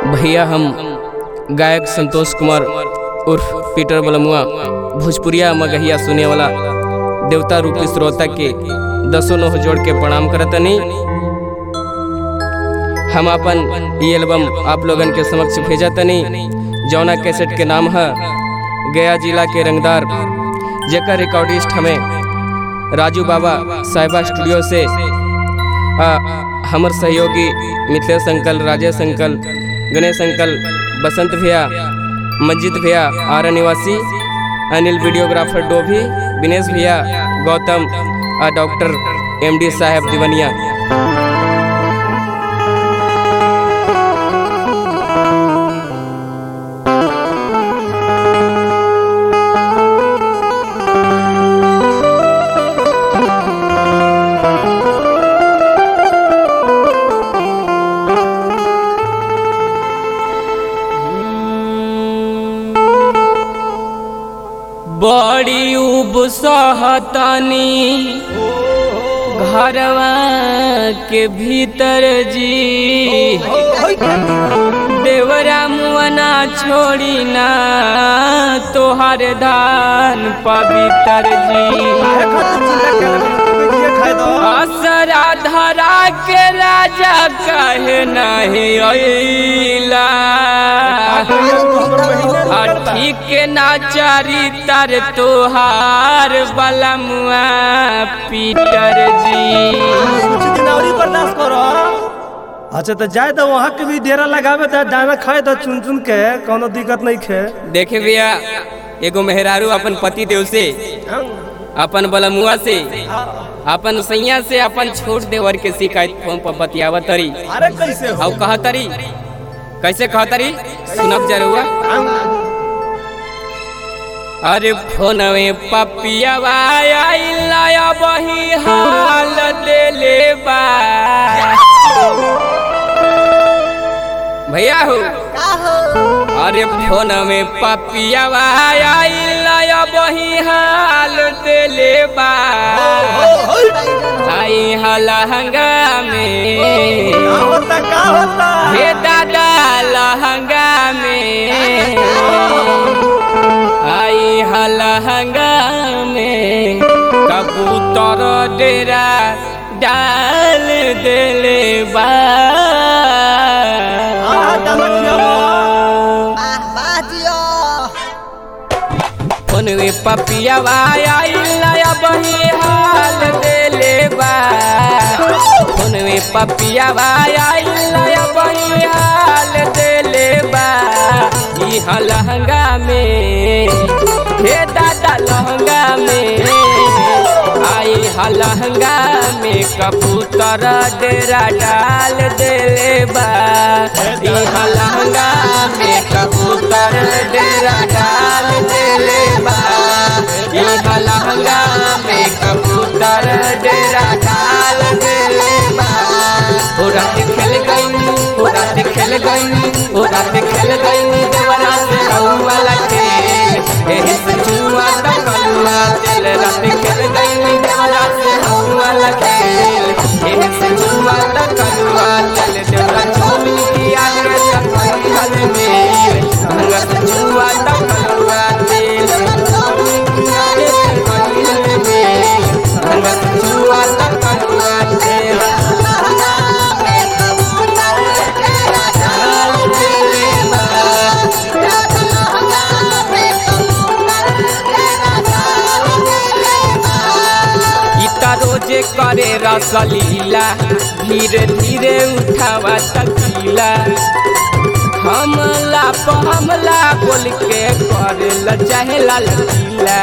भैया हम गायक संतोष कुमार उर्फ पीटर बलमुआ भोजपुरिया मगहिया सुने वाला देवता रूपी श्रोता के दसों नोह जोड़ के प्रणाम करतनी हम अपन ये एल्बम आप लोगन के समक्ष भेजा तनी जौना कैसेट के नाम है गया जिला के रंगदार जेकर रिकॉर्डिस्ट हमें राजू बाबा साहिबा स्टूडियो से आ, हमर सहयोगी Mithilesh uncle Rajesh uncle Ganesh uncle Basant भैया मस्जिद भैया आरा निवासी अनिल वीडियोग्राफर डोभी विनेश भैया गौतम और डॉक्टर एमडी साहब दिवनिया बड़ी उब सहतनी घरवा के भीतर जी देवरा मुअना छोड़ी ना तोहर धान पवित्र जी असरा धरा के राजा कहे नहीं अइला आ ठीक ना चारी तर तोहार बलमुआ पीटर जी बर्दाश्त करो अच्छा तो जाए तो वहाँ के भी डेरा लगावे तो दाना खाए तो चुन चुन के कोनो दिक्कत नहीं खे देखे भैया एगो मेहरारू अपन पति देव से अपन बलमुआ से अपन सैया से अपन छोट देवर के शिकायत फोन पर बतियावत तरी अरे कैसे हो और कहतरी कैसे कहतरी सुनब जरुआ अरे फोनवे पपियावा आइला बही हाल देले बा भैया हो अरे फोन में पपियावा आइला बही हाल देले बा आई हलहंगा में का होता का होता हे दादा लहंगा में आई हलहंगा में कबूतर डेरा डाल देले बा आ, दाना खियावा। फोनवे पपियावा आइला बही हाल देले बा फोनवे पपियावा आइला बही हाल देले बा ई लहंगा में हे दादा लहंगा में आई लहंगा में कबूतर डेरा डाल देले बा ई लहंगा में कबूतर डेरा डाल देले बा ई लहंगा में कबूतर डेरा डाल देले बा ओ रात खेल गई ओ रात खेल गई ओ रात खेल गई देवरा से वाला खेल एही से जुआ दा कलुआ तेल रात खेल गई देवरा से वाला खेल एही से जुआ दा कलुआ तेल देवरा चोली की आगे चपई हल मेल भंगा से जुआ दा कलुआ तेल चोली की आगे चपई हल मेल भंगा से जुआ दा कलुआ तेल इता रोजे करे रसलीला धीरे धीरे उठावा तकीला हमला प हमला बोल के करे ल चाहे लाल लीला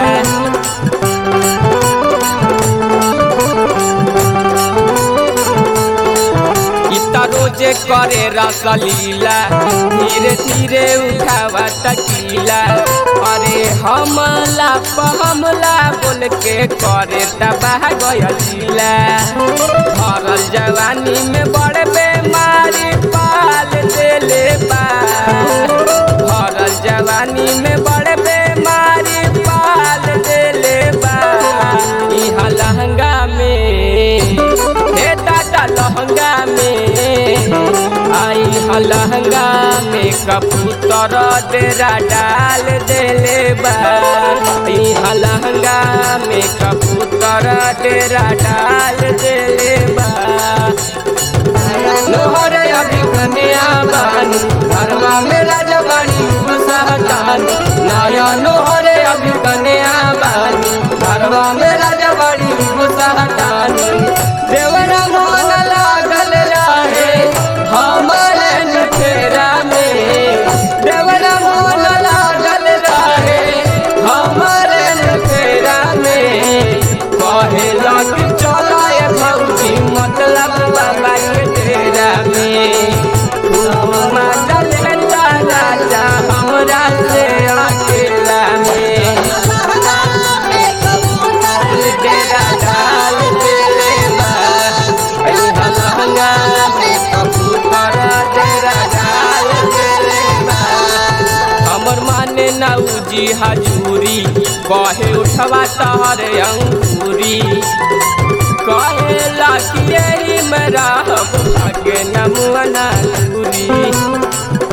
इता रोजे करे रसलीला धीरे धीरे उठावा तकीला अरे हमला प हमला बोल के करे तबाह गयलीला भरल जवानी में बड़े बेमारी पाल देले बा भरल जवानी में बड़े बेमारी पाल देले बा इहा लहंगा में हे दादा लहंगा में आई हा लहंगा में कबूतर डेरा डाल देले बा यहाँ लहंगा में कबूतर डेरा डाल देले बा लोहरे अभी कन्या बानी घरवा में राजवानी सहतानी नया लोहरे अभी कन्या बानी घरवा में राजवानी सहतानी देवरा मोहन लागल रहे हमारे फेरा में देवरा मोहन लागल रहे हमारे फेरा में कहेला कि चला भौजी मतलब बाबा के डेरा में घूमा चले राजा हमरा से अकेला में डेरा डाल देले बा अइहा लहंगा में कबूतर डेरा डाल देले बा हमर माने नाऊजी हजूरी कहे उठवा तहर अंकुरी कहे लाखिए में रहब भागे नमुअना दूरी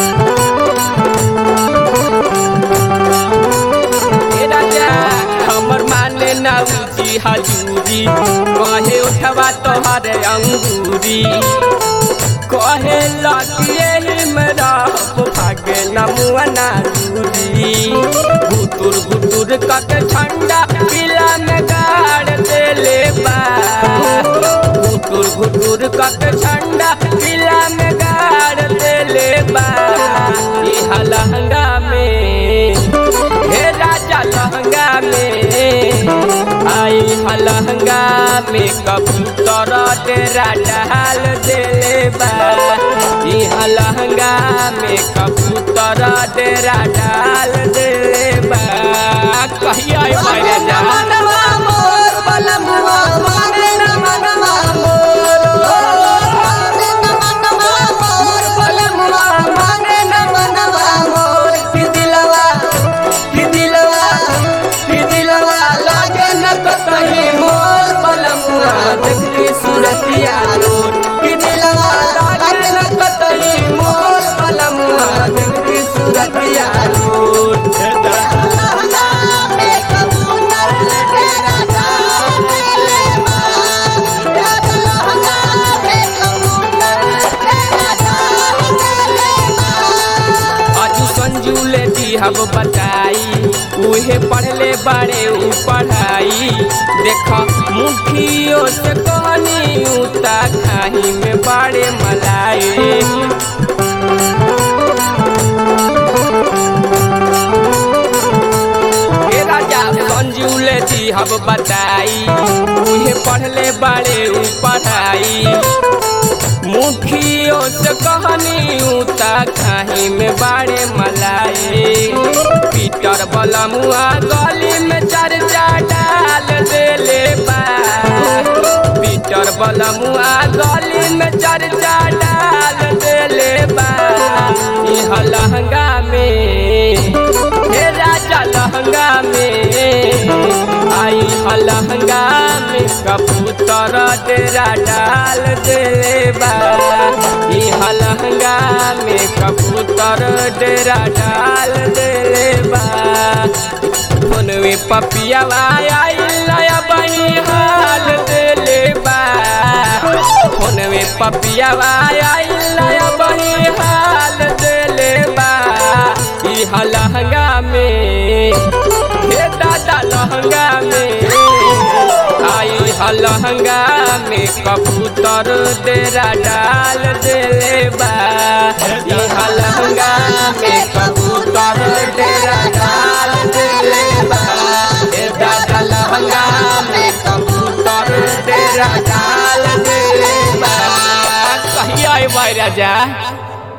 हे राजा हमर माने नाऊजी हजूरी कहे उठवा तोहर अंगूरी कहे लगिए मेरा भागे नमुअना दूरी गुटुर गुटुर कक ठंडा पिला में गाड़ देले बा गुटुर गुटुर कक ठंडा पिला में गाड़ देले बा इहा लहंगा में हे राजा लहंगा में आई लहंगा में कबूतर डेरा डाल देले बा इहा लहंगा में कबूतर डेरा डाल देले बा कहिया मेरे जा सूरतिया रोड कि दिलवा लागे न कतई मोर पलमुआ देखी सूरतिया रोड अजू संजूले दी हम बताई उहे पढ़ले बड़े ऊ पढ़ाई देख मुखियो से कहनी उता खाही में बड़े मलाई हे राजा संजूले दी हम बताई उहे पढ़ले बड़े ऊ पढ़ाई मुखियो से कहनी उता खाही में बाड़े मलाई पीटर बलमुआ गली में चर्चा डाल देले बा पीटर बलमुआ गली में चर्चा डाल देले बा इह लहंगा में हे राजा लहंगा में आई लहंगा में कबूतर डेरा डाल देले बा इह लहंगा में कबूतर डेरा डाल देले बा फोनवे पपिया आई लया बनी हाल देले बा फोनवे पपिया आई लया बनी हाल देले बा इह लहंगा में हे दादा लहंगा में आई लहंगा में कबूतर डेरा डाल देले बा इह लहंगा में कबूतर डेरा डाल देले बा हे दादा लहंगा में कबूतर डेरा डाल देले बा कहिया राजा